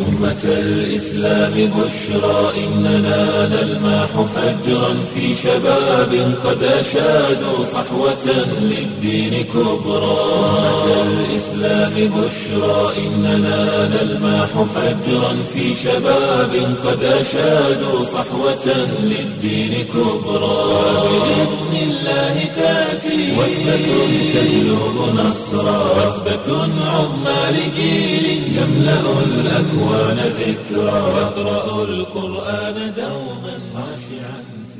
أمة الإسلام بشرى إننا نلمح فجرا في شباب قد أشادوا صحوة للدين كبرى أمة الإسلام بشرى إننا نلمح فجرا في شباب قد أشادوا صحوة للدين كبرى بإذن الله تأتي وثبة تجلب نصرا وثبة عظمى لجيل يملأ الأكوان ذكرا يقرأ القرآن دوما خاشعا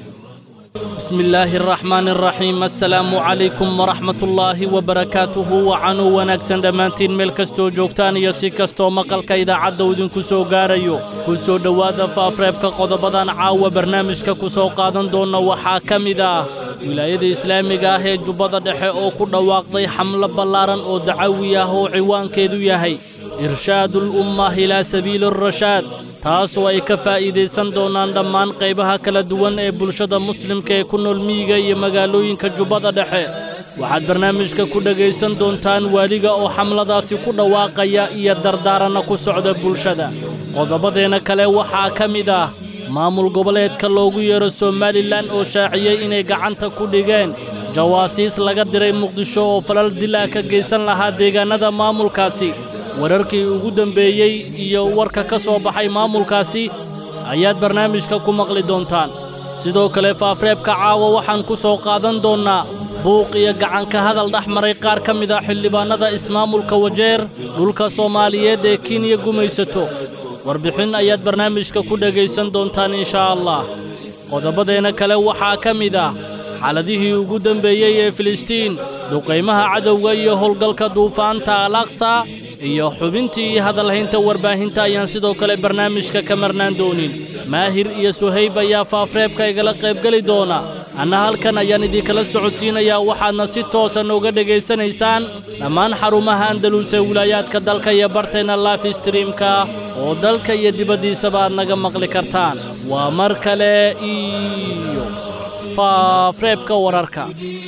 بسم الله الرحمن الرحيم السلام عليكم ورحمة الله وبركاته وcanuu wanaagsan dhammaantiin meel kastoo joogtaan iyo si kastoo maqalka idaacadda idinku soo gaarayo ku soo dhowaada faafreebka qodobadan caawa barnaamijka ku soo qaadan doonna waxaa ka mid ah wilaayada islaamiga ah ee jubbada dhexe oo ku dhawaaqday xamlo ballaaran oo dacawi ah oo ciwaankeedu yahay irshaadul ummah ilaa sabiili arashaad taasoo ay ka faa'iidaysan doonaan dhammaan qaybaha kala duwan ee bulshada muslimka ee ku nool miyiga iyo magaalooyinka jubbada dhexe waxaad barnaamijka ku dhegaysan doontaan waaliga oo xamladaasi ku dhawaaqaya iyo dardaaranna ku socda bulshada qodobadeenna kale waxaa ka mid ah maamul goboleedka loogu yeero somalilan oo shaaciyey inay gacanta ku dhigeen jawaasiis laga diray muqdisho oo falal dil ah ka geysan lahaa deegaannada maamulkaasi wararkii ugu dembeeyey iyo warka ka soo baxay maamulkaasi ayaad barnaamijka ku maqli doontaan sidoo kale faafreebka caawa waxaan ku soo qaadan doonnaa buuq iyo gacanka hadal dhex maray qaar ka mid ah xildhibaannada ismaamulka wajeer dhulka soomaaliyeed ee kenya gumaysato warbixin ayaad barnaamijka ku dhegaysan doontaan inshaa allah qodobadeenna kale waxaa ka mid ah xaaladihii ugu dembeeyey ee filistiin duqaymaha cadowga iyo howlgalka duufaanta alaqsa iyo xubintii iyo hadalhaynta warbaahinta ayaan sidoo kale barnaamijka ka marnaan doonin maahir iyo suhayb ayaa faafreebka igala qaybgeli doona anna halkan ayaan idinkala socodsiinayaa waxaadna si toosan uga dhegaysanaysaan dhammaan xarumaha andalus ee wilaayaadka dalka iyo barteenna life streamka oo dalka iyo dibaddiisaba aad naga maqli kartaan waa mar kale iyo faafreebka wararka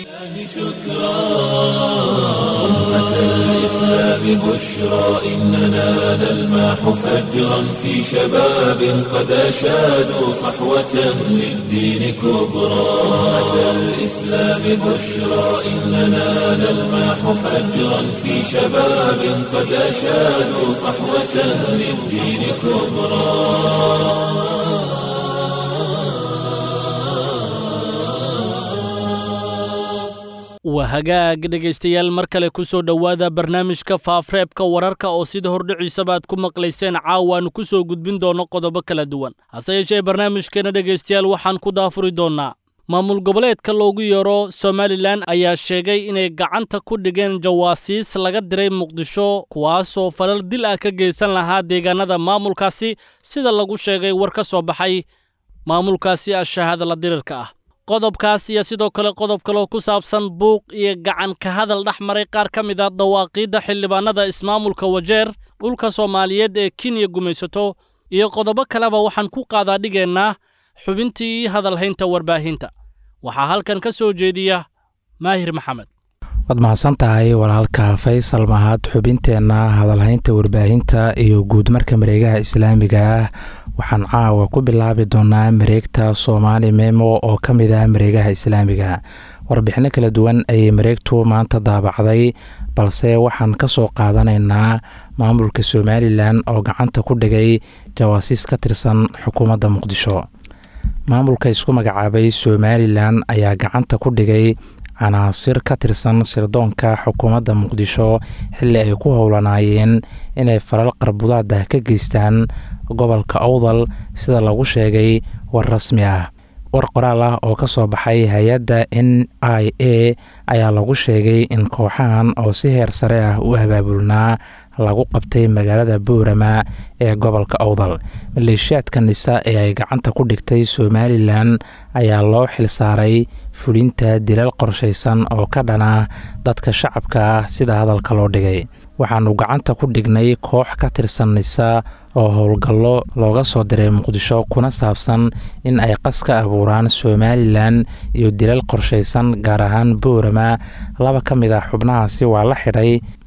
أمة الإسلام بشرى إننا نلمح فجرا في شباب قد أشادوا صحوة للدين كبرى أمة الإسلام بشرى إننا نلمح فجرا في شباب قد أشادوا صحوة للدين كبرى waa hagaag dhegaystayaal mar kale ku soo dhowaada barnaamijka faafreebka wararka oo sida hordhiciisaba aad ku maqlayseen caawaannu ku soo gudbin doonno qodobo kala duwan hase yeeshee barnaamijkeena dhegaystayaal waxaan ku daafuri doonnaa maamul goboleedka loogu yeero somalilan ayaa sheegay inay gacanta ku dhigeen jawaasiis laga diray muqdisho kuwaasoo falal dil ah ka geysan lahaa deegaannada maamulkaasi sida lagu sheegay war ka soo baxay maamulkaasi ashahaada la dirirka ah qodobkaas iyo sidoo kale qodob kaloo ku saabsan buuq iyo gacan ka hadal dhex maray qaar ka mid a dawaaqiidda xildhibaannada ismaamulka wajeer dhulka soomaaliyeed ee kenya gumaysato iyo qodobo kaleba waxaan ku qaadaa dhigeennaa xubintii hadalhaynta warbaahinta waxaa halkan ka soo jeediya maahir maxamed waad mahadsan tahay walaalka faysal mahad xubinteenna hadalhaynta warbaahinta iyo guudmarka mareegaha islaamiga ah waxaan caawa ku bilaabi doonaa mareegta soomaali memo oo ka mid ah mareegaha islaamiga warbixino kala duwan ayay mareegtu maanta daabacday balse waxaan ka soo qaadanaynaa maamulka somalilan oo gacanta ku dhigay jawaasiis ka tirsan xukuumadda muqdisho maamulka isku magacaabay somalilan ayaa gacanta ku dhigay canaasir ka tirsan sirdoonka xukuumadda muqdisho xilli ay ku howlanaayeen inay falal qarbudaada ka geystaan gobolka owdal sida lagu sheegay war rasmi ah war qoraal ah oo ka soo baxay hay-adda n i a ayaa lagu sheegay in kooxahan oo si heer sare ah u abaabulnaa lagu qabtay magaalada boorama ee gobolka owdal maleeshiyaadka nisa ee ay gacanta ku dhigtay somalilan ayaa loo xilsaaray fulinta dilal qorshaysan oo ka dhana dadka shacabka ah sida hadalka loo dhigay waxaanu gacanta ku dhignay koox ka tirsan nisa oo howlgallo looga soo diray muqdisho kuna saabsan in ay qas ka abuuraan somalilan iyo dilal qorshaysan gaar ahaan boorama laba ka mid ah xubnahaasi waa la xidhay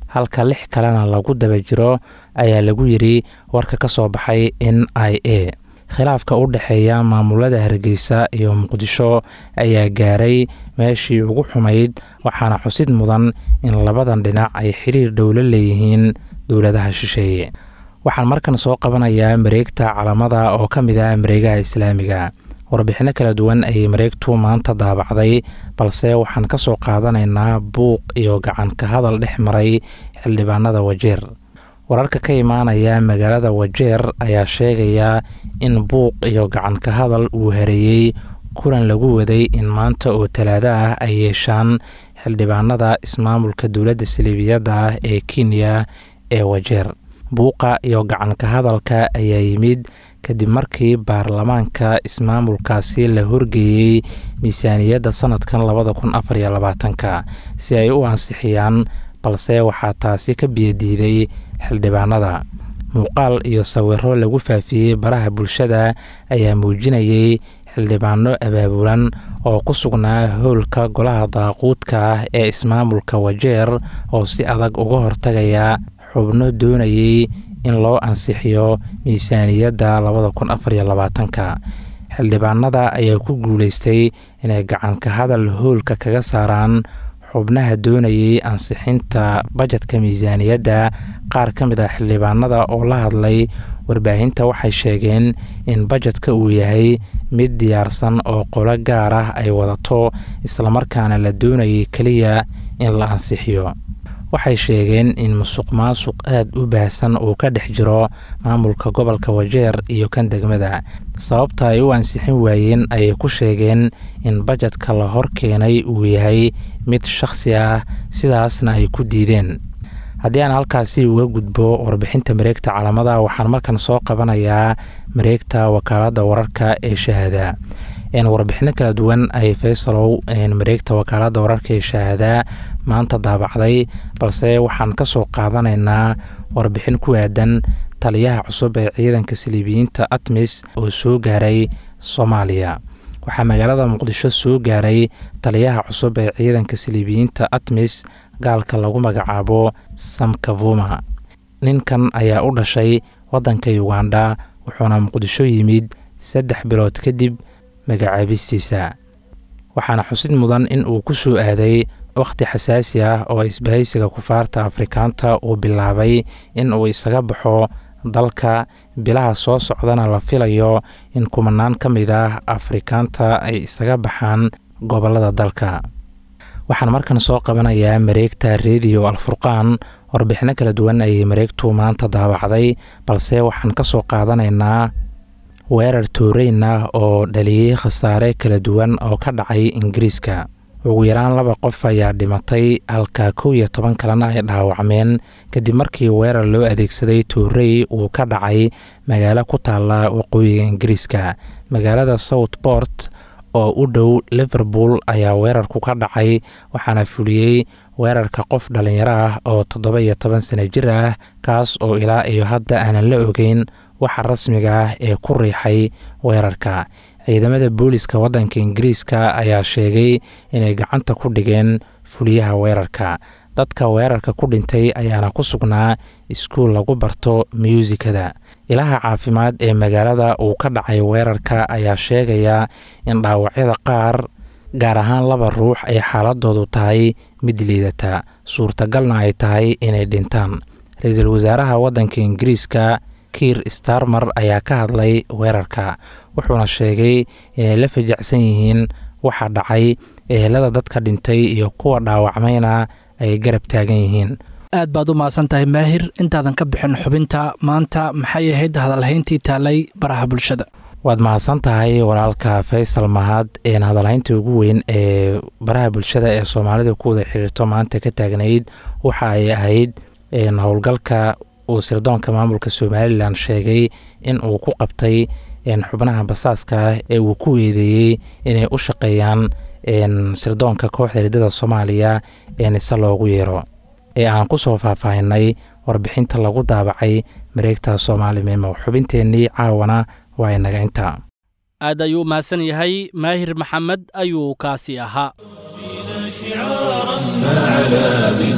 halka lix kalena lagu daba jiro ayaa lagu yidhi warka ka soo baxay n i a khilaafka u dhexeeya maamulada hargeysa iyo muqdisho ayaa gaaray meeshii ugu xumayd waxaana xusid mudan in labadan dhinac ay xiriir dhowlo leeyihiin dowladaha shisheeye waxaan markan soo qabanayaa mareegta calamada oo ka mid ah mareegaha islaamiga warbixinno kala duwan ayay mareegtu maanta daabacday balse waxaan ka soo qaadanaynaa buuq iyo gacan ka hadal dhex maray xildhibaanada wajeer wararka ka imaanaya magaalada wajeer ayaa sheegaya in buuq iyo gacan ka hadal uu hareeyey kulan lagu waday in maanta oo talaado ah ay yeeshaan xildhibaanada ismaamulka dowladda saliibiyadda ah ee kenya ee wajeer buuqa iyo gacan ka hadalka ayaa yimid kadib markii baarlamaanka ismaamulkaasi la horgeeyey miisaaniyadda sanadkan labada kun afar iyo labaatanka si ay u ansixiyaan balse waxaa taasi ka biyadiiday xildhibaanada muuqaal iyo sawiro lagu faafiyey baraha bulshada ayaa muujinayay xildhibaano abaabulan oo ku sugnaa howlka golaha daaquudka ah ee ismaamulka wajeer oo si adag uga hortagaya xubno doonayay in loo ansixiyo miisaaniyadda labada kun afar iyo labaatanka xildhibaanada ayaa ku guuleystay inay gacanka hadal howlka kaga saaraan xubnaha doonayay ansixinta bajetka miisaaniyadda qaar ka mid ah xildhibaanada oo la hadlay warbaahinta waxay sheegeen in bajetka uu yahay mid diyaarsan oo qolo gaar ah ay wadato islamarkaana la doonayay keliya in la ansixiyo waxay sheegeen in musuq maasuq aada u baahsan uu ka dhex jiro maamulka gobolka wajeer iyo kan degmada sababta ay u ansixin waayeen ayay ku sheegeen in bajetka la hor keenay uu yahay mid shakhsi ah sidaasna ay ku diideen haddii aan halkaasi uga gudbo warbixinta mareegta calamada waxaan markan soo qabanayaa mareegta wakaaladda wararka ee shahaada warbixino kala duwan ay faysalow mareegta wakaaladda wararka ee shahaada maanta daabacday balse waxaan ka soo qaadanaynaa warbixin ku aadan taliyaha cusub ee ciidanka saliibiyiinta atmis oo soo gaaray soomaaliya waxaa magaalada muqdisho soo gaaray taliyaha cusub ee ciidanka saliibiyiinta atmis gaalka lagu magacaabo samkavuma ninkan ayaa u dhashay waddanka uganda wuxuuna muqdisho yimid saddex bilood kadib magacaabistiisa waxaana xusid mudan in uu ku soo aaday wakhti xasaasi ah oo isbahaysiga kufaarta afrikaanta uu bilaabay in uu isaga baxo dalka bilaha soo socdana la filayo in kumanaan ka mid ah afrikaanta ay isaga baxaan gobollada dalka waxaan markan soo qabanayaa mareegta rediyo alfurqaan warbixino kala duwan ayay mareegtu maanta daabacday balse waxaan ka soo qaadanaynaa weerar tooreyn ah oo dhaliyey khasaare kala duwan oo ka dhacay ingiriiska ugu yaraan laba qof ayaa dhimatay halka kow iyo toban kalena ay dhaawacmeen kadib markii weerar loo adeegsaday toorey uu ka dhacay magaalo ku taalla waqooyiga ingiriiska magaalada southport oo u dhow liverpool ayaa weerarku ka dhacay waxaana fuliyey weerarka qof dhallinyaro ah oo toddoba iyo toban sano jir ah kaas oo ilaa iyo hadda aanan la ogeyn waxa rasmiga ah ee ku riixay weerarka ciidamada booliska waddanka ingiriiska ayaa sheegay inay gacanta ku dhigeen fuliyaha weerarka dadka weerarka ku dhintay ayaana ku sugnaa iskuul lagu barto myuusikada ilaha caafimaad ee magaalada uu ka dhacay weerarka ayaa sheegaya in dhaawacyada qaar gaar ahaan laba ruux ay xaaladoodu tahay mid liidata suurtagalna ay tahay inay dhintaan ra-iisul wasaaraha waddanka ingiriiska kiir starmer ayaa ka hadlay weerarka wuxuuna sheegay inay la fajacsan yihiin waxa dhacay ehelada dadka dhintay iyo kuwa dhaawacmayna ay garab taagan yihiin aad baad u mahadsan tahay maahir intaadan ka bixin xubinta maanta maxay ahayd hadalhayntii taalay baraha bulshada waad mahadsan tahay walaalka faysal mahad een hadalhaynta ugu weyn ee baraha bulshada ee soomaalida ku wada xiriirto maanta ka taagnayd waxa ay ahayd howlgalka uu sirdoonka maamulka somalilan sheegay in uu ku qabtay xubnaha basaaska ah ee uu ku eedeeyey inay u shaqeeyaan sirdoonka kooxda riddada soomaaliya ee nise loogu yeero ee aan ku soo faahfaahinay warbixinta lagu daabacay mareegta soomaali memo xubinteennii caawana waa inaga inta aad ayuu u mahadsan yahay maahir maxamed ayuu kaasi ahaa فعلى بالدين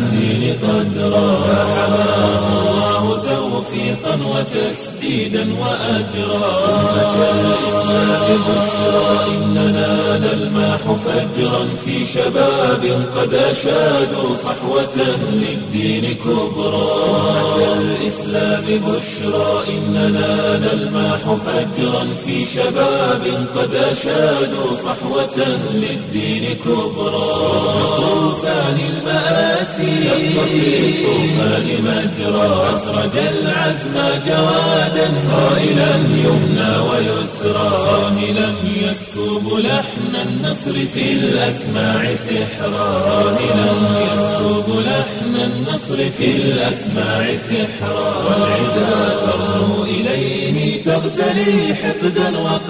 قدرا فحماه الله توفيقا وتسديدا وأجرا أمة الإسلام بشرى إننا نلمح فجرا في شباب قد أشادوا صحوة للدين كبرى أمة الإسلام بشرى إننا نلمح فجرا في شباب قد أشادوا صحوة للدين كبرى طوفان المآسي شق في الطوفان مجرى أسرج العزم جوادا صائلا يمنى ويسرى صاهلا يسكب لحن النصر في الأسماع سحرا صاهلا يسكب لحن النصر في الأسماع سحرا والعدا ترنو إليه تغتلي حقدا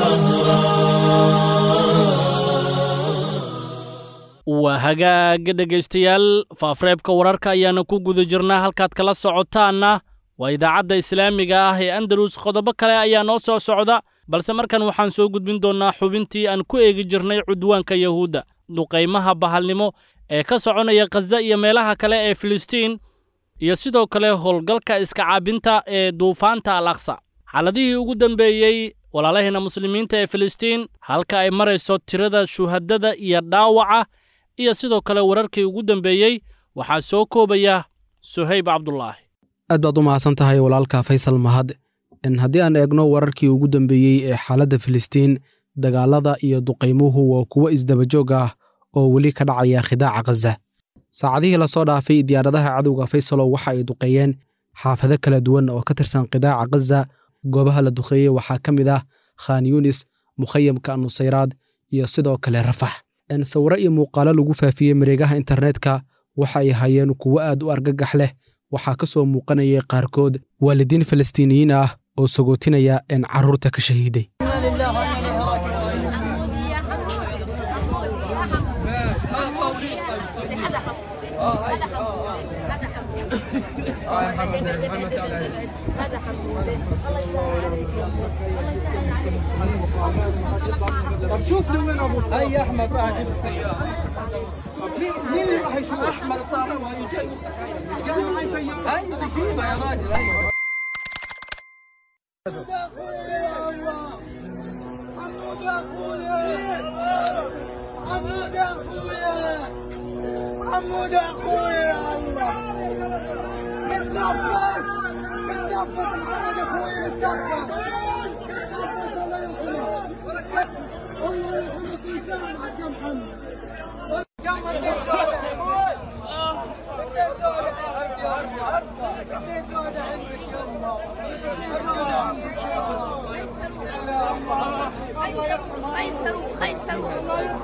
وقهرا waa hagaaga dhegaystayaal faafreebka wararka ayaana ku guda jirnaa halkaad kala socotaanna waa idaacadda islaamiga ah ee andalus qodobo kale ayaa noo soo socda balse markan waxaan soo gudbin doonnaa xubintii aan ku eegi jirnay cudwaanka yahuudda duqaymaha bahalnimo ee ka soconaya khaza iyo meelaha kale ee filistiin iyo sidoo kale howlgalka iska caabinta ee duufaanta al aqsa xaaladihii ugu dambeeyey walaalaheena muslimiinta ee filistiin halka ay marayso tirada shuhadada iyo dhaawaca iyo sidoo kale wararkii ugu dambeeyey waxaa soo koobaya suhayb cabdulaahi aad baad u mahadsan tahay walaalka faysal mahad haddii aan eegno wararkii ugu dambeeyey ee xaaladda filistiin dagaalada iyo duqaymuhu waa kuwo isdabajoog ah oo weli ka dhacaya khidaaca khaza saacadihii lasoo dhaafay diyaaradaha cadowga faysalo waxa ay duqeeyeen xaafado kala duwan oo ka tirsan khidaaca khaza goobaha la duqeeyey waxaa ka mid ah khan yunis mukhayamka nusayraad iyo sidoo kale rafax sawiro iyo muuqaalo lagu faafiyey mareegaha internetka waxa ay hayeen kuwo aad u argagax leh waxaa ka soo muuqanayay qaarkood waalidiin falastiiniyiin ah oo sagootinaya in carruurta ka shahiiday طب شوف لي وين ابو هاي احمد راح اجيب السياره مين مين اللي راح يشوف احمد الطارق وهي جاي ايش قال معي سياره هاي بجيبها يا راجل هاي حمود اخويا يا الله حمود اخويا حمود اخويا حمود اخويا يا الله اتنفس اتنفس محمد اخويا اتنفس اتنفس الله يرحمه الله يرحمك ويسامحك يا محمد كمل اثنين شهداء عندك يا اثنين شهداء عندك يا الله خيسروا خيسروا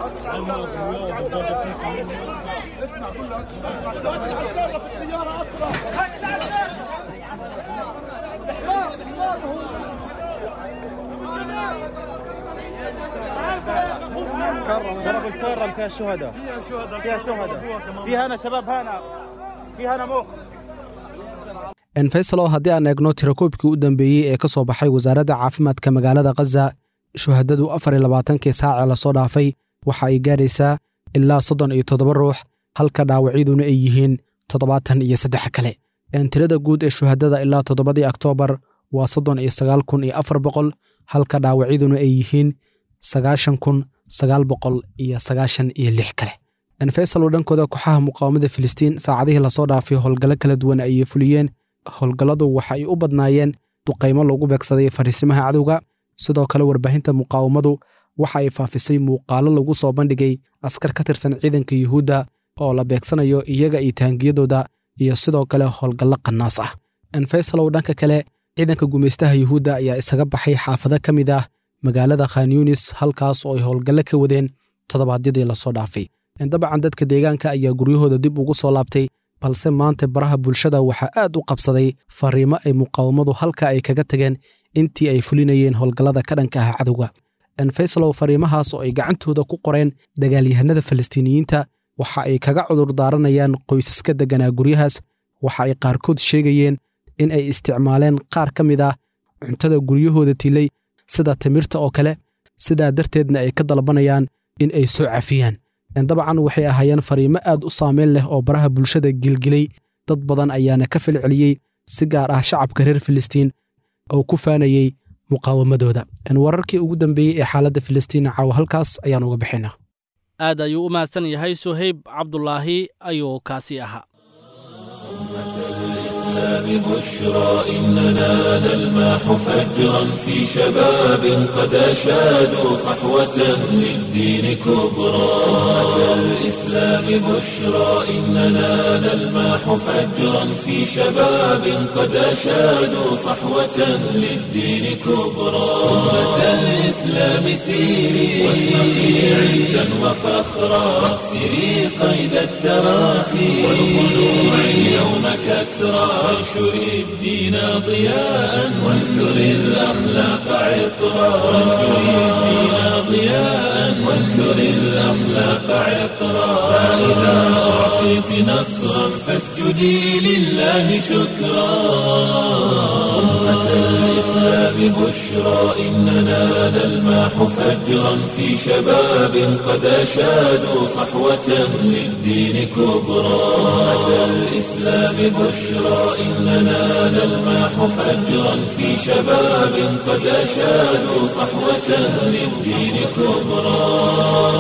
ضرب الكرم فيها شهداء فيها شهداء فيها انا شباب هنا فيها انا موقف faysalo haddii aan eegno tirakoobkii u dambeeyey ee ka soo baxay wasaaradda caafimaadka magaalada khaza shuhadadu afar iyo labaatankii saacee lasoo dhaafay waxa ay gaaraysaa ilaa soddon iyo toddoba ruux halka dhaawacyaduna ay yihiin toddobaatan iyo saddex kale tirada guud ee shuhadada ilaa toddobadii oktoobar waa soddon iyo sagaal kun iyo afar boqol halka dhaawacyaduna ay yihiin sagaashan kun sagaal boqol iyo sagaashan iyo lix kale faysalo dhankooda kooxaha muqaawamada filistiin saacadihii lasoo dhaafay howlgallo kala duwan ayay fuliyeen howlgalladu waxa ay u badnaayeen duqaymo lagu beegsaday fariisimaha cadowga sidoo kale warbaahinta muqaawamadu waxa ay faafisay muuqaalo lagu soo bandhigay askar ka tirsan ciidanka yuhuudda oo la beegsanayo iyaga iyo taangiyadooda iyo sidoo kale howlgallo qanaas ah faysalow dhanka kale ciidanka gumaystaha yuhuudda ayaa isaga baxay xaafado ka mid ah magaalada khan yunis halkaas oo ay howlgallo ka wadeen toddobaadyadii lasoo dhaafay dabcan dadka deegaanka ayaa guryahooda dib ugu soo laabtay balse maanta baraha bulshada waxaa aad u qabsaday fariimo ay muqaawamadu halka ay kaga tageen intii ay fulinayeen howlgallada ka dhanka ah cadowga faysalow fariimahaas oo ay gacantooda ku qoreen dagaalyahanada falastiiniyiinta waxa ay kaga cudur daaranayaan qoysaska degganaa guryahaas waxa ay qaarkood sheegayeen in ay isticmaaleen qaar ka mid ah cuntada guryahooda tilay sida timirta oo kale sidaa darteedna ay ka dalbanayaan in ay soo cafiyaan dabcan waxay ahaayeen fariimo aad u saameyn leh oo baraha bulshada gilgilay dad badan ayaana ka falceliyey si gaar ah shacabka reer filistiin oo ku faanayey muqaawamadooda wararkii ugu dambeeyey ee xaaladda filistiin caawa halkaas ayaan uga bixinaa aad ayuu u mahadsan yahay suhayb cabdulaahi ayuu kaasi ahaa بشرى إننا نلماح فجرا في شباب قد أشادوا صحوة للدين كبرى أمة الإسلام بشرى إننا نلماح فجرا في شباب قد أشادوا صحوة للدين كبرى أمة الإسلام سيري واشرقي عزا وفخرا واكسري قيد التراخي والخلوع اليوم كسرى وانشر الدين ضياء وانثر الأخلاق عطرا وانشر الدين ضياء وانثر الأخلاق عطرا فإذا أعطيت نصرا فاسجدي لله شكرا أمة الإسلام بشرى إننا نلماح فجرا في شباب قد أشادوا صحوة للدين كبرى أمة الإسلام بشرى إننا نلماح فجرا في شباب قد أشادوا صحوة للدين كبرى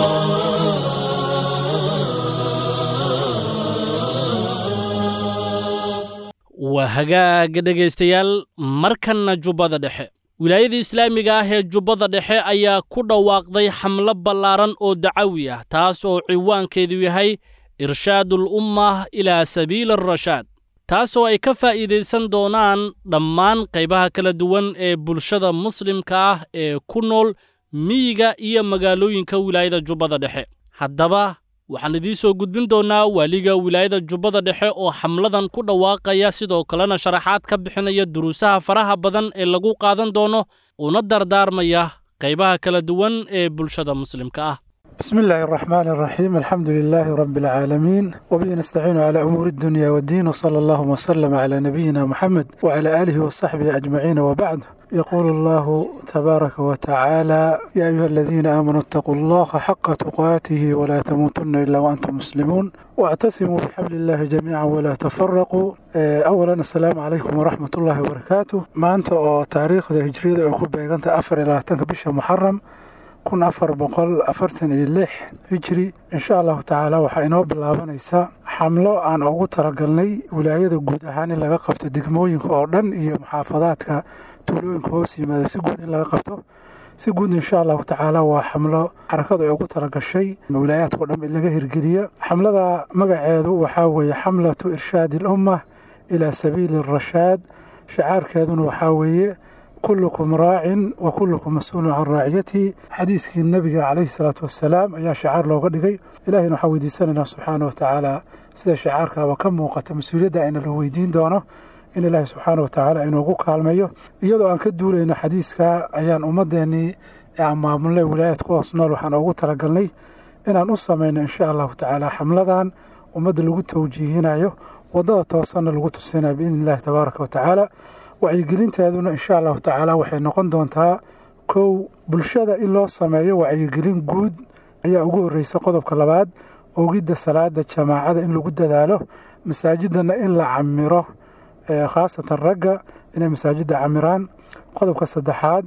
waa hagaaga dhegaystayaal markanna jubbada dhexe wilaayada islaamiga ah ee jubbada dhexe ayaa ku dhawaaqday xamlo ballaaran oo dacawi ah taas oo ciwaankeedu yahay irshaadul ummah ilaa sabiili arashaad taasoo ay ka faa'iidaysan doonaan dhammaan qaybaha kala duwan ee bulshada muslimka ah ee ku nool miyiga iyo magaalooyinka wilaayada jubbada dhexe haddaba waxaan idiin soo gudbin doonnaa waaliga wilaayada jubbada dhexe oo xamladan ku dhawaaqaya sidoo kalena sharaxaad ka bixinaya duruusaha faraha badan ee lagu qaadan doono una dardaarmaya qaybaha kala duwan ee bulshada muslimka ah بسم الله الرحمن الرحيم الحمد لله رب العالمين وبه نستعين على أمور الدنيا والدين وصلى الله وسلم على نبينا محمد وعلى آله وصحبه أجمعين وبعد يقول الله تبارك وتعالى يا أيها الذين آمنوا اتقوا الله حق تقاته ولا تموتن إلا وأنتم مسلمون واعتصموا بحبل الله جميعا ولا تفرقوا أولا السلام عليكم ورحمة الله وبركاته ما أنت تاريخ هجرية أكون بيغانت أفر إلى تنك محرم kun afar boqol afartan iyo lix hijri insha allahu tacaala waxaa inoo bilaabanaysaa xamlo aan ugu talagalnay wilaayada guud ahaan in laga qabto degmooyinka oo dhan iyo muxaafadaadka tuulooyinka hoos yimaada si guud in laga qabto si guud insha allahu tacaala waa xamlo xarakadu ay ugu talagashay wilaayaadka o dhan in laga hirgeliya xamlada magaceedu waxaa weeye xamlatu irshaadi alumma ilaa sabiili arashaad shicaarkeeduna waxaa weeye kullukum raacin wa kullukum mas-uulun can raaciyatihi xadiiskii nebiga calayhi salaatu wassalaam ayaa shicaar looga dhigay ilahayna waxaan weydiisanaynaa subxaana wa tacaala sida shicaarkaaba ka muuqata mas-uuliyadda ayna la weydiin doono in ilaahay subxaana wa tacaala inoogu kaalmeeyo iyadoo aan ka duulayno xadiiska ayaan ummadeennii ee aan maamulnay wilaayaad ku hoos nool waxaan ugu talagalnay inaan u samayno insha allahu tacaala xamladan ummadda lagu tawjiihinayo waddada toosanna lagu tusinayo biidni illahi tabaaraka wa tacaala wacyigelinteeduna insha allahu tacaala waxay noqon doontaa kow bulshada in loo sameeyo wacyigelin guud ayaa ugu horreysa qodobka labaad ogidda salaada jamaacada in lagu dadaalo masaajidana in la camiro khaasatan ragga inay masaajidda camiraan qodobka saddexaad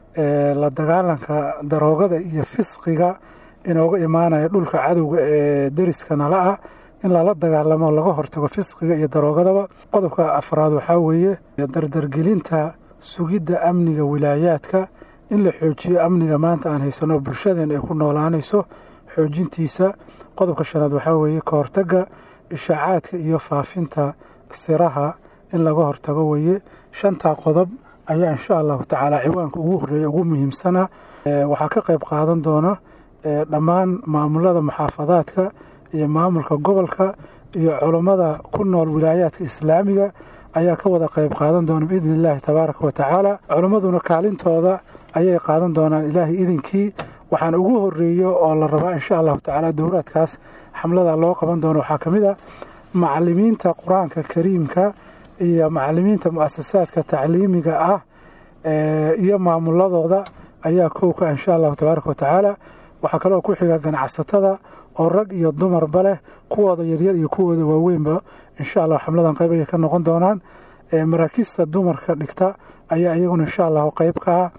la dagaalanka daroogada iyo fisqiga inooga imaanaya dhulka cadowga ee deriska nala ah in lala dagaalamo laga hortago fisqiga iyo daroogadaba qodobka afraad waxaa weeye dardargelinta sugidda amniga wilaayaadka in la xoojiyo amniga maanta aan haysano bulshadeen ay ku noolaanayso xoojintiisa qodobka shanaad waxaa weeye ka hortagga ishaacaadka iyo faafinta siraha in laga hortago weeye shantaa qodob ayaa insha allahu tacaala ciwaanka ugu horreeya ugu muhiimsana waxaa ka qayb qaadan doona dhammaan maamulada muxaafadaadka iyo maamulka gobolka iyo culummada ku nool wilaayaadka islaamiga ayaa ka wada qayb qaadan doona biidni illaahi tabaaraka wa tacaala culimmaduna kaalintooda ayay qaadan doonaan ilaahay idinkii waxaan ugu horeeyo oo la rabaa insha allahu tacaala dowraadkaas xamlada loo qaban doono waxaa ka mid a macalimiinta qur-aanka kariimka iyo macalimiinta mu'asasaadka tacliimiga ah iyo maamuladooda ayaa kowka insha allahu tabaaraka wa tacaala waxaa kaloo ku xiga ganacsatada oo rag iyo dumarba leh kuwooda yaryar iyo kuwooda waaweynba insha allah xamladan qayb ayay ka noqon doonaan maraakiista dumarka dhigta ayaa iyaguna insha allahu qayb ka ah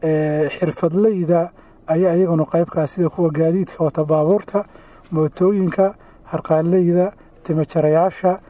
xirfadleyda ayaa iyaguna qayb ka ah sida kuwa gaadiidka wata baabuurta mootooyinka harqaanleyda timajarayaasha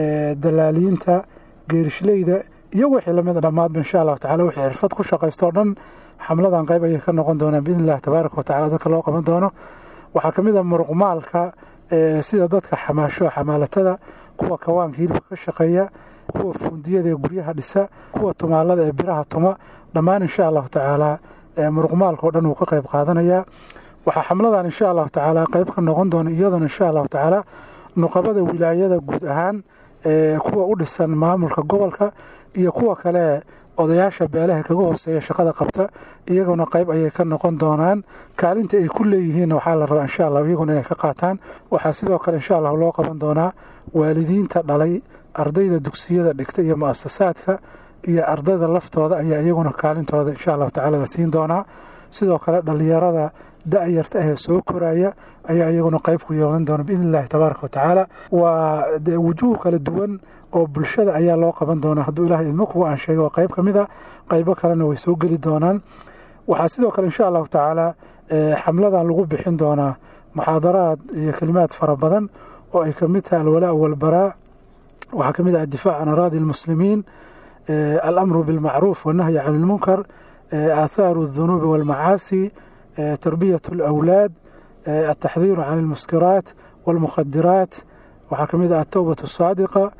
dalaaliinta geerishleyda iyo wixii lamid dhammaadba insha allahu tacala wixii xirfad ku shaqaysto dhan xamladan qayb ayay ka noqon doonaan biidni illahi tabaaraka watacala dadka loo qaban doono waxaa ka mid a muruqmaalka sida dadka xamaasho xamaalatada kuwa kawaanka hilibka ka shaqeeya kuwa fuundiyada ee guryaha dhisa kuwa tumaalada ee biraha tuma dhammaan insha allahu tacaala muruqmaalka oo dhan wuu ka qayb qaadanayaa waxaa xamladan insha allahu tacaala qayb ka noqon doona iyadana insha allahu tacaala nuqabada wilaayada guud ahaan kuwa u dhisan maamulka gobolka iyo kuwa kale odayaasha beelaha kaga hooseeya shaqada qabta iyaguna qayb ayay ka noqon doonaan kaalinta ay ku leeyihiin waxaa la rabaa insha allah iyaguna inay ka qaataan waxaa sidoo kale insha allah loo qaban doonaa waalidiinta dhalay ardayda dugsiyada dhigta iyo mu'asasaadka iyo ardayda laftooda ayaa iyaguna kaalintooda insha allahu tacaala la siin doonaa sidoo kale dhallinyarada da-yarta ahee soo koraya ayaa iyaguna qayb ku yeelan doona biidni illahi tabaaraka watacaala waa dee wujuuh kala duwan oo bulshada ayaa loo qaban doonaa hadduu ilahay idmo kuwa aan sheegay waa qayb ka mid a qaybo kalena way soo geli doonaan waxaa sidoo kale insha allahu tacaala xamladan lagu bixin doonaa muxaadaraad iyo kelimaad fara badan oo ay kamid tahay alwalaa walbaraa waxaa ka mid ah addifaac can araadi almuslimiin alamru bilmacruuf wannahyi can ilmunkar aathaaru aldunuubi walmacaasi tarbiyat alawlaad altaxdiiru can almuskiraat walmukhadiraat waxaa ka mid ah altowbat asaadiqa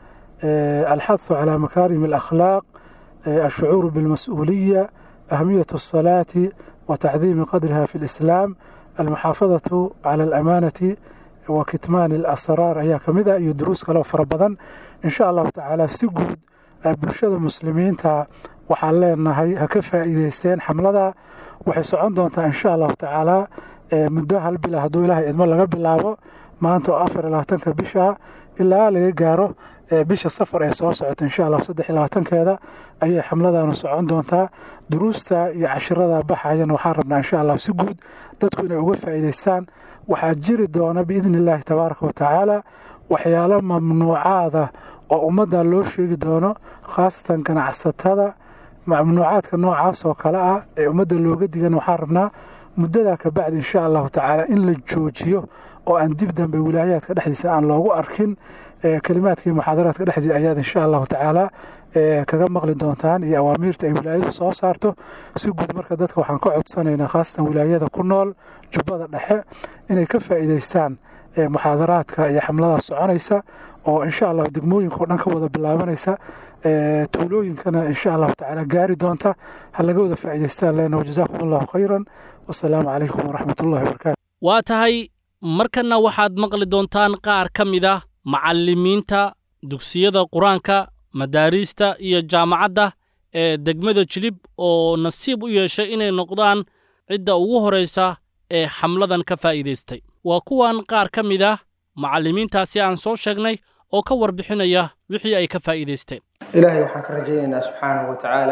alxathu calaa makaarim alakhlaaq alshucuuru bilmas-uuliya ahmiyat alsalaati watacdiimi qadriha fi lislaam almuxaafadatu cala alamaanati wa kitmaani alasraar ayaa ka mid ah iyo duruus kaleo fara badan insha allahu tacaala si guud bulshada muslimiinta waxaan leenahay ha ka faa'iideysteen xamlada waxay socon doontaa insha allahu tacaala muddo hal bila hadduu ilaahay idmo laga bilaabo maanta oo afar iyo labaatanka bisha ilaa laga gaaro bisha safar ee soo socota insha allah saddex iyo labaatankeeda ayay xamladanu socon doontaa duruusta iyo cashirada baxayana waxaan rabnaa insha allah si guud dadku inay uga faa'iideystaan waxaa jiri doona biidni illaahi tabaaraka watacaala waxyaalo mamnuucaada oo ummadda loo sheegi doono khaasatan ganacsatada mamnuucaadka noocaas oo kale ah ee ummadda looga digan waxaan rabnaa muddadaa ka bacdi insha allahu tacaala in la joojiyo oo aan dib dambe wilaayaadka dhexdiisa aan loogu arkin kelimaadkii muxaadaraadka dhexdiisa ayaad insha allahu tacaala kaga maqli doontaan iyo awaamiirta ay wilaayadu soo saarto si guud marka dadka waxaan ka codsanaynaa khaasatan wilaayada ku nool jubbada dhexe inay ka faa'iideystaan muxaadaraadka iyo xamladaas soconaysa oo insha allah degmooyinka oo dhan ka wada bilaabanaysa tuulooyinkana insha allahu tacaala gaari doonta ha laga wada faa'iideystaan leenahu jazaakum allahu khayran wasalaamu calaykum waraxmat ullahi wabarakaatu waa tahay markanna waxaad maqli doontaan qaar ka mid ah macallimiinta dugsiyada qur-aanka madaariista iyo jaamacadda ee degmada jilib oo nasiib u yeeshay inay noqdaan cidda ugu horraysa ee xamladan ka faa'iidaystay waa kuwan qaar ka mid ah macallimiintaasi aan soo sheegnay oo ka warbixinaya wixii ay ka faa'iidaysteen ilaahay waxaan ka rajaynaynaa subxaanahu wa tacaala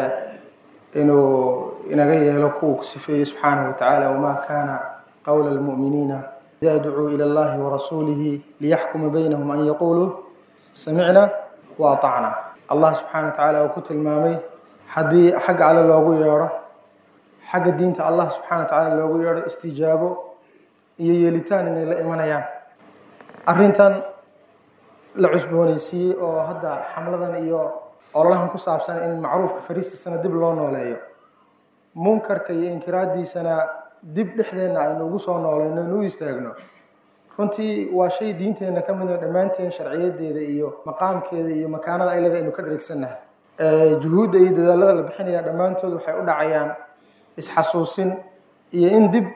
inuu inaga yeelo kuwuu ku sifeeyey subxaanahu wa tacaala wamaa kaana qowla almu'miniina idaa ducuu ila allahi warasuulihi liyaxkuma baynahum an yaquuluu samicna wa atacna allah subxaana wa tacaala uu ku tilmaamay haddii xagga alle loogu yeedho xagga diinta allah subxana wa tacaala loogu yeedho istijaabo iyo yeelitaan inay la imanayaan arrintan la cusboonaysiiyey oo hadda xamladan iyo ololahan ku saabsan in macruufka fariistiisana dib loo nooleeyo munkarka iyo inkiraadiisana dib dhexdeenna aynu ugu soo noolayno inu istaagno runtii waa shay diinteenna ka mid oo dhammaanteen sharciyadeeda iyo maqaamkeeda iyo makaanada aylada aynu ka dheregsannahay juhuudda iyo dadaalada la bixinaya dhammaantood waxay u dhacayaan isxasuusin iyo in dib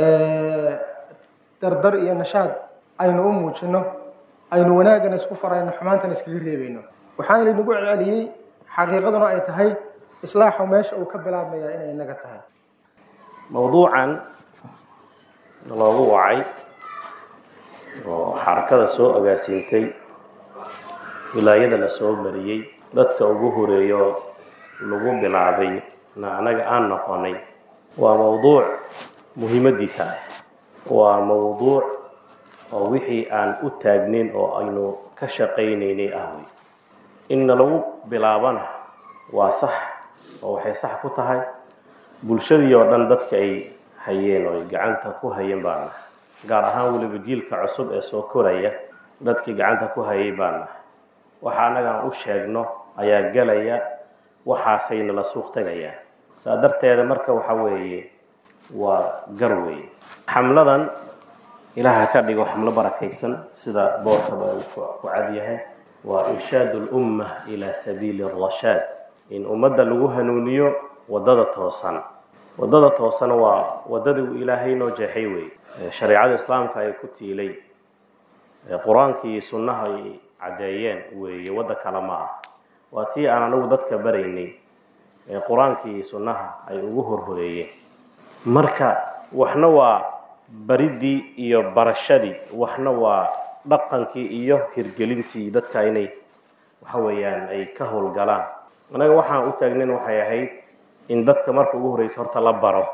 dardar iyo nashaad aynu u muujino aynu wanaagana isku farayno xumaantana iskaga reebayno waxaana laynagu celceliyey xaqiiqaduna ay tahay islaaxu meesha uu ka bilaabmayaa inay inaga tahay mowduucan loogu wacay oo xarakada soo agaasiintay wilaayada la soo mariyey dadka ugu horeeyo lagu bilaabay na anaga aan noqonay waa mowduuc muhiimadiisa ah waa mowduuc oo wixii aan u taagnin oo aynu ka shaqaynaynay ah wey inna lagu bilaabana waa sax oo waxay sax ku tahay bulshadii oo dhan dadka ay hayeen oo ay gacanta ku hayeen baan nahay gaar ahaan weliba jiilka cusub ee soo koraya dadkii gacanta ku hayay baan nahay waxa annagaan u sheegno ayaa gelaya waxaasayna la suuq tagayaan saa darteeda marka waxa weeye waa gar weeye xamladan ilaaha ka dhigo xamlo barakaysan sida boorkaba uu ku cad yahay waa irshaadu lumma ilaa sabiili rashaad in ummadda lagu hanuuniyo waddada toosan waddada toosana waa waddadii uu ilaahay noo jeexay weeye shareecada islaamka ay ku tiilay qur-aankii iyo sunnaha ay caddeeyeen weeye wadda kale ma ah waa tii aan anigu dadka baraynay ee qur-aankii iyo sunnaha ay ugu horhoreeyeen marka waxna waa baridii iyo barashadii waxna waa dhaqankii iyo hirgelintii dadka inay waxa weeyaan ay ka howlgalaan anaga waxaan u taagnayn waxay ahayd in dadka marka ugu horreysa horta la baro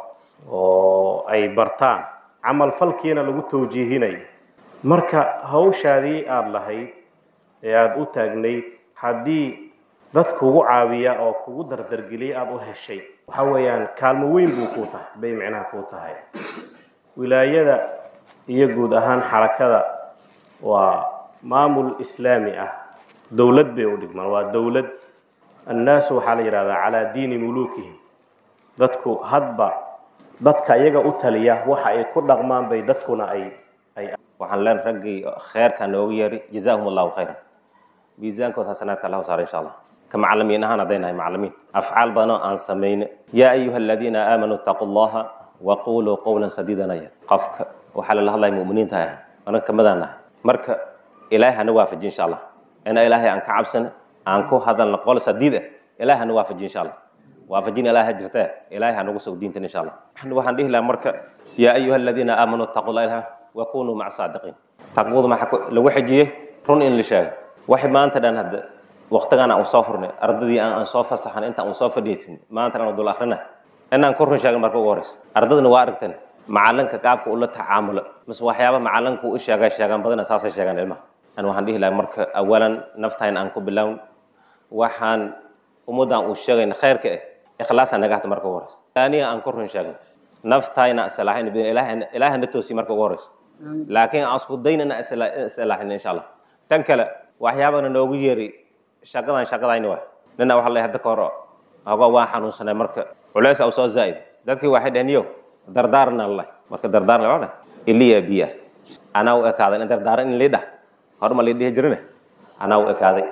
oo ay bartaan camal falkiina lagu tawjiihinayo marka hawshaadii aada lahayd ee aada u taagnayd haddii dad kugu caawiya oo kugu dardargeliya aada u heshay waxa weeyaan kaalmo weyn buu kuu tahay bay micnaha kuu tahay wilaayada iyo guud ahaan xarakada waa maamul islaami ah dowlad bay u dhigmaan waa dowlad annaasu waxaa la yidhahdaa calaa diini muluukihim dadku hadba dadka iyaga u taliya waxa ay ku dhaqmaan bay dadkuna ay ay waxaan leen raggii kheerka noogu yeeri jazaahum allahu khayran miisaankood xasanaadka allahu saara insha allah ka macalimiin ahaan hadday nahay macalimiin afcaal badanoo aan samayne yaa ayuha aladiina aamanuu ittaquu allaha waquluu qowlan sadiidana yar qofka waxaa lala hadlaya mu'miniinta ah anaga kamadaan nahay marka ilaahay hana waafaji insha allah ina ilaahay aan ka cabsana aan ku hadalna qol sadiid ah ilaahay hana waafaji insha allah waafajin ilaahay jirtee ilaahay hanagu soo diintan insha allah waxaan dhihi lahaa marka yaa ayuha aladiina aamanuu ittaquu allah ilaha wakunuu maca saadiqiin taqwadu maxaa lagu xejiyey run in la sheego waxay maanta dhan hadda waqtigan aan soo furnay ardadii aan soo fasaxan intaan aan soo fadhiisin maanta aan dul akhrina inaan ku run sheegin marka ugu horeysa ardadana waa aragtan macalinka qaabka ula tacaamulo mise waxyaaba macalinka u sheega sheegaan badana saasay sheegaan ilmaha an waxaan dhihi lahaa marka awalan naftayn aan ku bilown waxaan ummaddan uu sheegayna khayrka ah ikhlaasa naga hata marka ugu horeysa aniga aan ku run sheegin naftayna islaaxin ilaahay na toosi marka ugu horeysa laakiin aan isku daynana islaaxin insha allah tan kale waxyaabana noogu yeeri shaqadan shaqadayni waay nina waxa leeyahay hadda ka hor ogo waan xanuunsanay marka culays au soo zaa'id dadkii waxay dhaheen yo dardaarna leh marka dardaarna waa dhah iliya biya anaa u ekaaday in dardaaran in liidhah hor ma liidhihi jirine anaa u ekaaday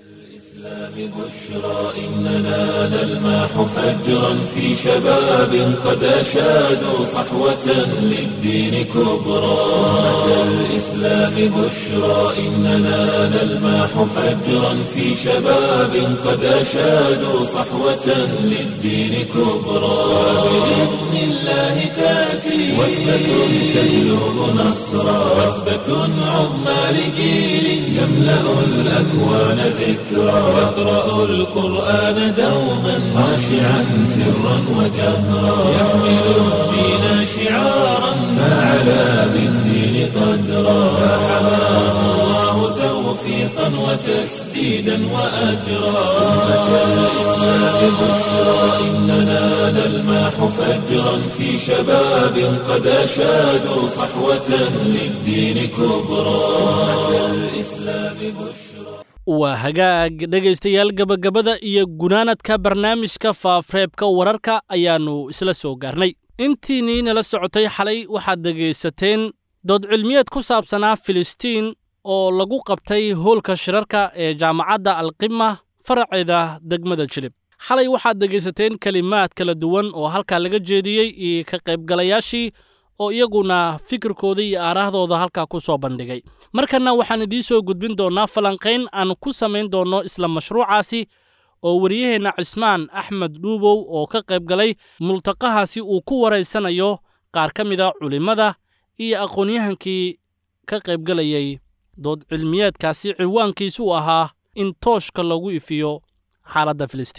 بشرى إننا نلمح فجرا في شباب قد أشادوا صحوة للدين كبرى أتى الإسلام بشرى إننا نلمح فجرا في شباب قد أشادوا صحوة للدين كبرى بإذن الله تأتي وثبة تجلب نصرا وثبة عظمى لجيل يملأ الأكوان ذكرى يقرأ القرآن دوما خاشعا سرا وجهرا يحمل الدين شعارا فعلى بالدين قدرا فحماه الله توفيقا وتسديدا وأجرا أمة الإسلام بشرى إننا نلمح فجرا في شباب قد أشادوا صحوة للدين كبرى أمة الإسلام بشرى waa hagaag dhegaystayaal gebagabada iyo gunaanadka barnaamijka faafreebka wararka ayaannu isla soo gaarnay intiinnii nala socotay xalay waxaad dhegaysateen dood cilmiyeed ku saabsanaa filistiin oo lagu qabtay hoolka shirarka ee jaamacadda alqima faraceeda degmada jilib xalay waxaad dhegaysateen kelimaad kala duwan oo halkaa laga jeediyey iyo ka qaybgalayaashii oo iyaguna fikirkooda iyo aaraahdooda halkaa ku soo bandhigay markanna waxaan idiin soo gudbin doonnaa falanqayn aan ku samayn doonno isla mashruucaasi oo wariyaheenna cismaan axmed dhuubow oo ka qayb galay multaqahaasi uu ku waraysanayo qaar ka mida culimmada iyo aqoonyahankii ka qaybgalayay dood cilmiyeedkaasi ciwaankiisu ahaa in tooshka lagu ifiyo xaaladda filistiin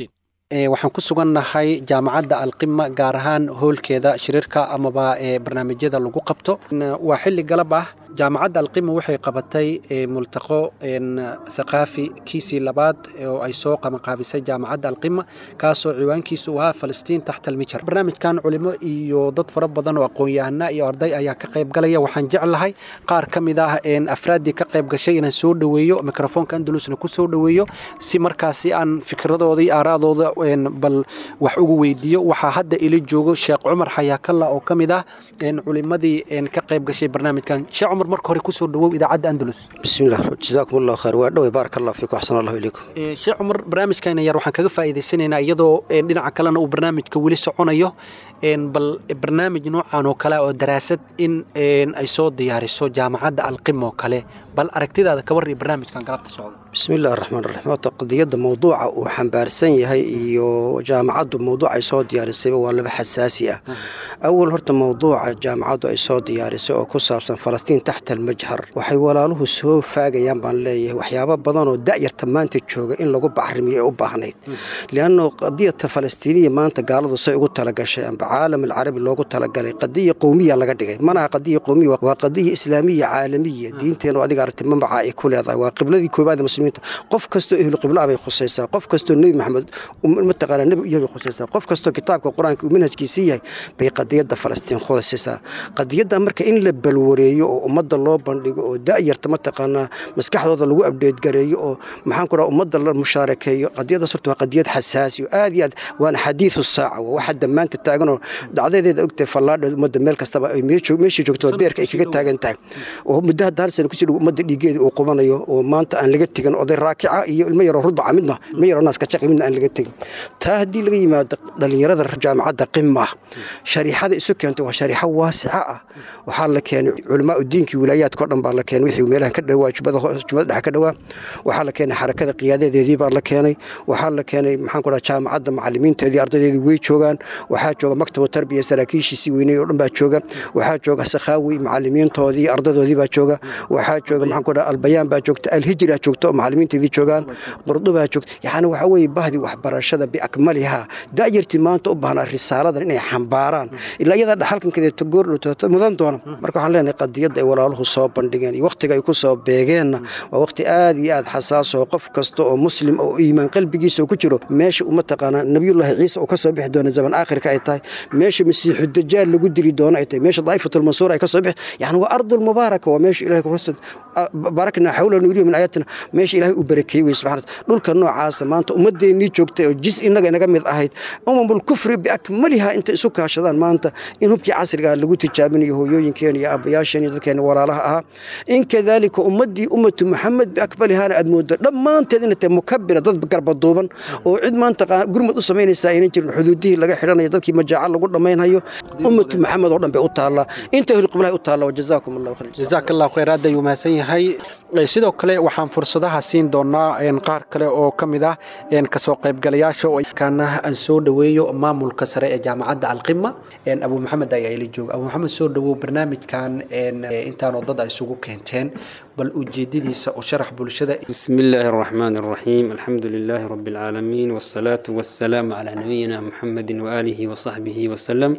waxaan ku sugannahay jaamacadda alqima gaar ahaan hoolkeeda shiriirka amaba barnaamijyada lagu qabto waa xilli galab ah jaamacadda alqima waxay qabatay multaqo thaqaafi kiisii labaad oo ay soo qabanqaabisay jaamacadda alqima kaasoo ciwaankiisu ahaa falastiin taxta almijar barnaamijkan culimo iyo dad fara badan oo aqoon-yahana iyo arday ayaa ka qayb galaya waxaan jeclahay qaar ka mid ah afraaddii ka qayb gashay inaan soo dhoweeyo mikrofoonka andalusna ku soo dhoweeyo si markaasi aan fikradooda iyo aaraadooda bal wax ugu weydiiyo waxaa hadda ila joogo sheekh cumar xayaakalla oo ka mid ah culimadii ka qayb gashay barnaamijkan sheekh cumar marka hore kusoo dhawow idaacadda andalus bismillah jazaakum allahu khayr waa dhowey baarak allah fiikum axsan allahu ilaykum sheekh cumar barnaamijkan yar waxaan kaga faa'iidaysanaynaa iyadoo dhinaca kalena uu barnaamijka weli soconayo bal barnaamij noocan oo kale oo daraasad in ay soo diyaariso jaamacadda alqim oo kale bal aragtidaada ka warriya barnaamijkan galabta socda bismi illahi raxmaan raxiim horta qadiyadda mawduuca uu xambaarsan yahay iyo jaamacaddu mawduuc ay soo diyaarisayba waa laba xasaasi ah awal horta mawduuca jaamacaddu ay soo diyaarisay oo ku saabsan falastiin taxta almajhar waxay walaaluhu soo faagayaan baan leeyahay waxyaabo badan oo da'yarta maanta jooga in lagu bacrimiyo ee u baahnayd lianno qadiyata falastiiniya maanta gaaladu say ugu talagashay amba caalam alcarabi loogu talagalay qadiya qowmiya laga dhigay manaha qadiya qowmiya waa qadiya islaamiya caalamiya diinteenu adiga aragti mambaca ay ku leedahay waa qibladii koobaad muslimiinta qof kastoo ehlu qibla bay khusaysaa qof kastoo nebi maxamed mataqaana nebi iyo bay khusaysaa qof kastoo kitaabka qur-aanka uu manhajkiisii yahay bay qadiyadda falastiin khusaysaa qadiyadda marka in la balwareeyo oo ummadda loo bandhigo oo da'yarta mataqaanaa maskaxdooda lagu abdheedgareeyo oo maxaan ku dhaha ummadda la mushaarakeeyo qadiyaddaas horta waa qadiyad xasaasi oo aad iyo aad waana xadiidu saaca waa waxa damaanka taaganoo dacdadeeda ogtahay fallaadheed ummadda meel kastaba ay meeshii joogto beerka ay kaga taagan tahay oo muddo hadda hal sana kusii dhow ummadda dhiigeeda uu qubanayo oo maanta aan laga tegin oday raakica iyo ilmo yaroo rudaca midna ilmo yaroo naaska jaqi midna aan laga tegin taa haddii laga yimaado dhalinyarada jaamacadda qima shariixada isu keentay waa shariixo waasica ah waxaa la keenay culamaa diinkii wilaayaadka o dhan baa la keenay wixii meelahan ka dhawaa jubada jubada dhexe ka dhawaa waxaa la keenay xarakada qiyaadadeedii baa la keenay waxaa la keenay maxaan ku dhaha jaamacadda macallimiinteedii ardaydeedii way joogaan waxaa jooga maktabu tarbiya saraakiishiisii weynay oo dhan baa jooga waxaa jooga sakhaawi macallimiintoodii ardaydoodii baa jooga waxaa jooga maxaan ku dhaha albayaan baa joogta alhijra joogta oo macallimiinteedii joogaan qurdubaa joogta yacni waxaa weeye bahdii waxbarashada biakmalihaa da'yartii maanta u baahnaa risaaladan inay xambaaraan ilaa iyadaa dhaxalkankedeeto goordhowtooto mudan doona marka waxaan leenahay qadiyadda ay walaaluhu soo bandhigeen iyo wakhtiga ay ku soo beegeenna waa wakhti aad iyo aad xasaas oo qof kasta oo muslim oo iimaan qalbigiisa ku jiro meesha uma taqaanaa nabiyullaahi ciise uu ka soo bixi doona zaman aakhirka ay tahay meesha masiixu dajaal lagu dili doono ay tahay meesha daa'ifatulmansuur ay ka soo bixi yani waa ardulmubaaraka waa meesha ilahay kurasad barakna xawla nuuriya min aayatina meesha ilaahay uu barakeeyey wey subxana dhulka noocaasa maanta ummadeennii joogtay oo jis innaga inaga mid ahayd umamul kufri biakmaliha inta isu kaashadaan maanta in hubkii casrigaa lagu tijaabinayo hooyooyinkeena iyo aabbayaasheen iyo dadkeena walaalaha ahaa in kadaalika ummaddii ummatu maxamed biakmalihana aad moodo dhammaanteed inay tahay mukabira dad garbaduuban oo cid maanta gurmad u samaynaysaa aynan jirin xuduudihii laga xidhanayo dadkii majaaca lagu dhammaynhayo ummatu maxamed oo dhan bay u taallaa inta ahlu qiblahay u taallaa wajazaakum allahu khayr jazaak allahu khayr aad ayuu mahadsan yahay sidoo kale waxaan fursadaha siin doonaa qaar kale oo ka mid ah kasoo qaybgalayaasha kana aan soo dhoweeyo maamulka sare ee jaamacadda alqima abu maxamed ayaa ila jooga abu maxamed soo dhowow barnaamijkan intaanoo dad ay isugu keenteen bal ujeedadiisa u sharax bulshada بسم الله الرحمن الرحيم الحمد لله رب العالمين والصلاة والسلام على نبينا محمد وآله وصحبه وسلم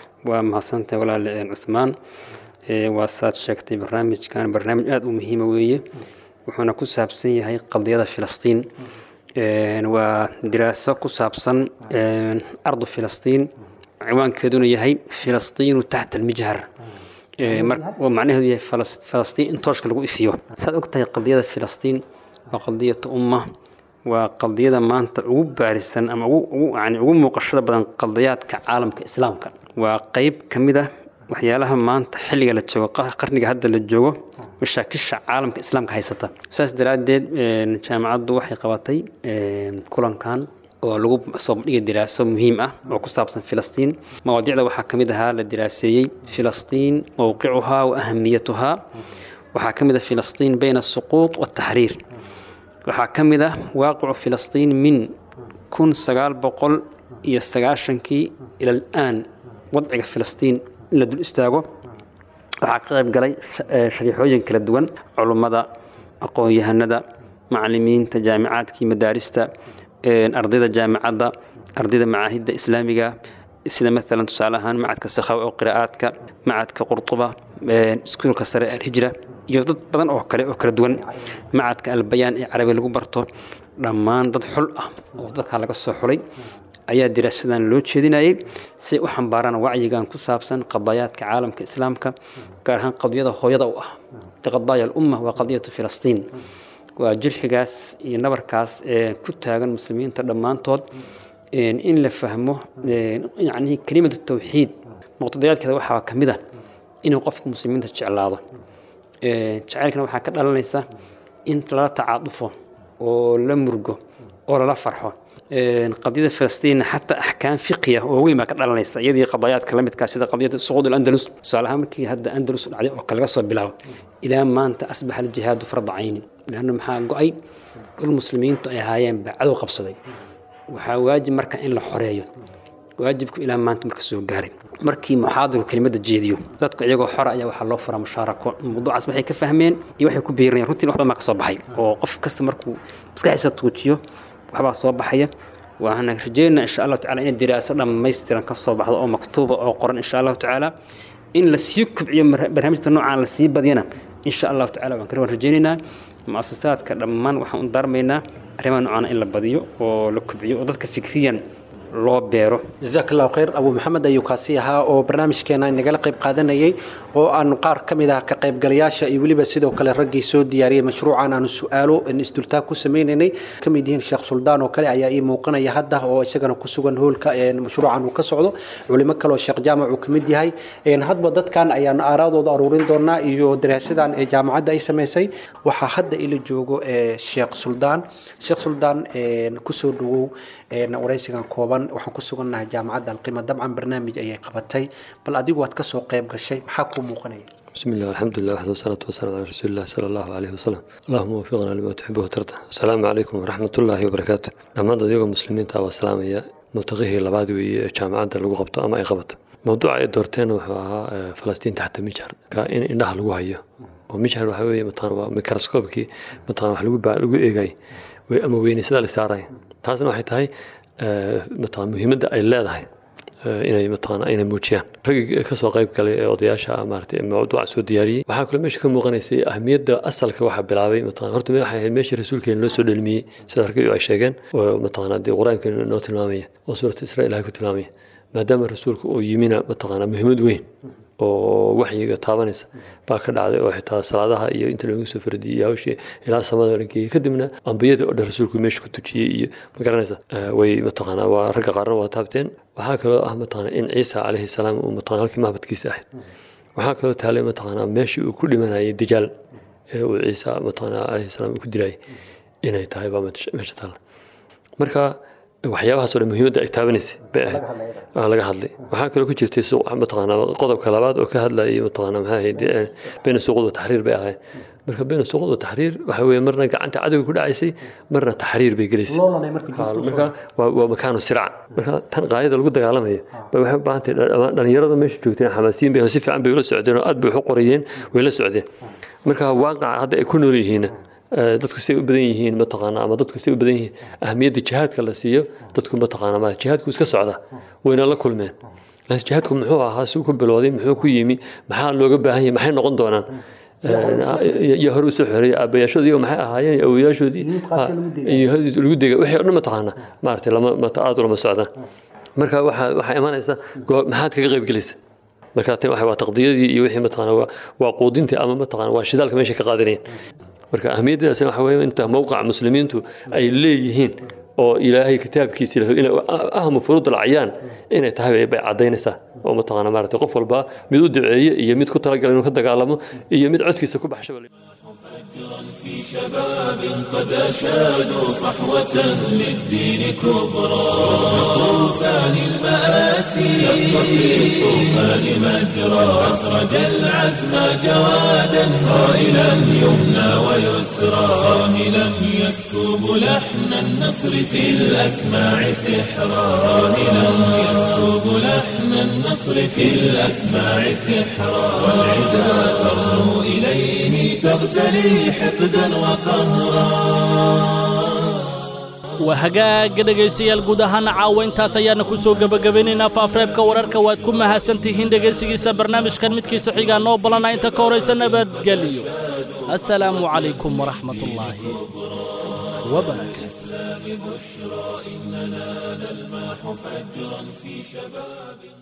ومحسنت ولا عثمان وساد شكتي برنامج كان برنامج آد مهم ويه وحنا كسابسن يهي قضية فلسطين ودراسة كسابسن أرض فلسطين عنوان كدون يهي فلسطين تحت المجهر ومعناه هي فلسطين انتوش لغو إفيو ساد أكتها قضية فلسطين وقضية أمة وقضية ما أنت عقوب بارسان أما عقوب يعني عقوب مقشرة بدن قضيات كعالم كإسلام كان وقيب كمدة waxyaalaha maanta xilliga la joogo qarniga hadda la joogo mashaakisha caalamka islaamka haysata saas daraaddeed jaamacaddu waxay qabatay kulankan oo lagu soo bandhigay diraaso muhiim ah oo ku saabsan filistiin mawaadiicda waxaa ka mid ahaa la diraaseeyey filistiin mowqicuhaa wa ahamiyatuhaa waxaa ka mid ah filistiin bayna asuquud wataxriir waxaa ka mid ah waaqicu filistiin min kun sagaal boqol iyo sagaashankii ila alaan wadciga filistiin in la dul istaago waxaa ka qayb galay shariixooyin kala duwan culummada aqoon-yahanada macallimiinta jaamicaadkii madaarista ardayda jaamacadda ardayda macaahidda islaamiga sida maalan tusaale ahaan macadka sakhaw oo qiraa'aadka macadka qurtuba iskuulka sare alhijra iyo dad badan oo kale oo kala duwan macadka albayaan ee carabi lagu barto dhammaan dad xul ah oo dadkaa laga soo xulay ayaa diraasadan loo jeedinayay si u xambaaraan wacyigan ku saabsan qadayaadka caalamka islaamka gaar ahaan qadiyada hooyada u ah qadaaya alumma waa qadiyatu filistiin waa jirxigaas iyo nabarkaas ee ku taagan muslimiinta dhammaantood in la fahmo yani kelimatu tawxiid muqtadayaadkeeda waxaa ka mid a inuu qofka muslimiinta jeclaado jacaylkana waxaa ka dhalanaysa in lala tacaadufo oo la murgo oo lala farxo qadiyada falastiinna xataa axkaam fiqiya oo weyn baa ka dhalanaysa iyadii qadayaadka la midkaa sida qadiyada suquud alandalus tusaale ahaan markii hadda andalus dhacday oo kale laga soo bilaabo ilaa maanta asbaxa aljihaadu farda caynin leanna maxaa go-ay dhul muslimiintu ay ahaayeen baa cadow qabsaday waxaa waajib marka in la xoreeyo waajibku ilaa maanta marka soo gaaray markii muxaadiru kelimada jeediyo dadku iyagoo xora ayaa waxaa loo furaa mushaarako mawduucaas waxay ka fahmeen iyo waxay ku biirinayaan runtii wax badan baa ka soo baxay oo qof kasta markuu maskaxiisa tuujiyo waxbaa soo baxaya waxaana rajeynaa insha allahu tacala inay diraaso dhammaystiran ka soo baxdo oo maktuuba oo qoran insha allahu tacaala in la sii kobciyo barnaamijta noocaan la sii badiyana insha allahu tacala waan kala rajeynaynaa muasasaadka dhammaan waxaan u daarmaynaa arrimaha noocaan in la badiyo oo la kobciyo oo dadka fikriyan loo beero jazaak allahu khayr abu maxamed ayuu kaasi ahaa oo barnaamijkeena nagala qayb qaadanayay oo aanu qaar ka mid ah ka qaybgalayaasha iyo weliba sidoo kale raggii soo diyaariyey mashruucan aanu su-aalo isdultaag ku sameynaynay ka mid yihiin sheekh suldaan oo kale ayaa ii muuqanaya hadda oo isagana ku sugan hoolka mashruucan uu ka socdo culimo kale oo sheekh jaamac uu ka mid yahay hadba dadkan ayaan aaraadooda aruurin doonaa iyo daraasadan ee jaamacadda ay samaysay waxaa hadda ila joogo sheekh suldaan sheekh suldaan kusoo dhawow waraysigan kooban waxaan ku sugannahay jaamacadda alqima dabcan barnaamij ayay qabatay bal adigu waad kasoo qayb gashay maxaa kuu muuqanaya بسم الله الحمد لله وحده والصلاة والسلام على رسول الله صلى الله عليه وسلم اللهم وفقنا لما تحبه وترضى السلام عليكم ورحمة الله وبركاته لما ديوغا مسلمين تاوى السلام يا ملتقيه لبعض جامعة لغو قبطة أما أي قبطة موضوع أي دورتين وحوها فلسطين تحت مجهر كائن إنها لغو هيا ومجهر وحوي مثلا ميكروسكوبكي مثلا وحلو لغو إيغاي أما ويني سدا لساري تاسنا waxay tahay mataqaan muhiimadda ay leedahay inay mataqaana inay muujiyaan raggii kasoo qayb galay ee odayaasha maaragtay mawduuca soo diyaariyey waxaa kaloo meesha ka muuqanaysay ahmiyadda asalka waxaa bilaabay mataqana horta waxay ahayd meeshii rasuulkeena loo soo dhelmiyey sida ragii ay sheegeen oo mataqana dee qur-aanka noo tilmaamaya oo suurata israa ilahay ku tilmaamaya maadaama rasuulku uu yimina mataqana muhiimad weyn oo waxyiga taabanaysa baa ka dhacday oo xitaa salaadaha iyo inta lagu soo fardiyey iyo hawshii ilaa samada la geeyey kadibna ambiyada oo dhan rasuulku meesha ku tujiyey iyo magaranaysa way mataqaanaa waa ragga qaarna waa taabteen waxaa kaloo ah mataqaanaa in ciisa calayhi salaam uu mataqana halkii mahbadkiisa ahayd waxaa kaloo taalay mataqaanaa meeshii uu ku dhimanayay dijaal ee uu ciisa mataqaanaa calayhi salaam uu ku dilayay inay tahay baa meesha taalla marka waxyaabahaas oo dhan muhiimadda ay taabanaysay bay ahayd waa laga hadlay waxaa kaloo ku jirtay mataqaanaa qodobka labaad oo ka hadlayay mataqaanaa maxaa ahayd bayna suuqud wa taxriir bay ahayd marka bayna suuqud wa taxriir waxa weeye marna gacanta cadowga ku dhacaysay marna taxriir bay gelaysay marka waa makaanu sirac marka tan qaayada lagu dagaalamayo bay waxay u baahan tahay dhalinyarada meesha joogteen xamaasiyin bay si fiican bay ula socdeen oo aad bay wax u qorayeen way la socdeen marka waaqaca hadda ay ku nool yihiin dadku say u badan yihiin mataqaana ama dadku say u badan yihiin ahmiyadda jihaadka la siiyo dadku mataqaana ma jihaadku iska socda wayna la kulmeen laakiin jihaadku muxuu ahaa si ku bilowday muxuu ku yimi maxaa looga baahan yahay maxay noqon doonaan iyo hore usoo xoreeyay aabayaashoodii maxay ahaayeen iyo awoyaashoodii iyo lagu dega wixii o dhan mataqaana maaragtay lama aad ulama socdaan marka waxaa waxaa imanaysa maxaad kaga qayb gelaysa marka tan waa taqdiyadii iyo wixii mataqaana waa quudintii ama mataqaana waa shidaalka meesha ka qaadanayeen marka ahmiyaddaasina waxa weeye inta mowqaca muslimiintu ay leeyihiin oo ilaahay kitaabkiisa ahmu furuud alcayaan inay tahay bay caddaynaysaa oo mataqaana maaragtay qof walba mid u duceeye iyo mid ku talagala inuu ka dagaalamo iyo mid codkiisa ku baxshaba في شباب قد أشادوا صحوة للدين كبرى طوفان المآسي شق في الطوفان مجرى أسرج العزم جوادا صائلا يمنى ويسرى صاهلا يسكب لحن النصر في الأسماع سحرا صاهلا يسكب لحن النصر في الأسماع سحرا والعدا ترنو إليه تغتلي حقدا وقهرا waa hagaaga dhegaystayaal guud ahaana caawa intaas ayaana ku soo gebagabaynaynaa faafreebka wararka waad ku mahadsan tihiin dhegaysigiisa barnaamijkan midkiisa xigaa noo balana inta ka horaysa nabadgelyo assalaamu calaykum waraxmat ullaahi wabarakaatu بشرى إننا نلمح فجرا في شباب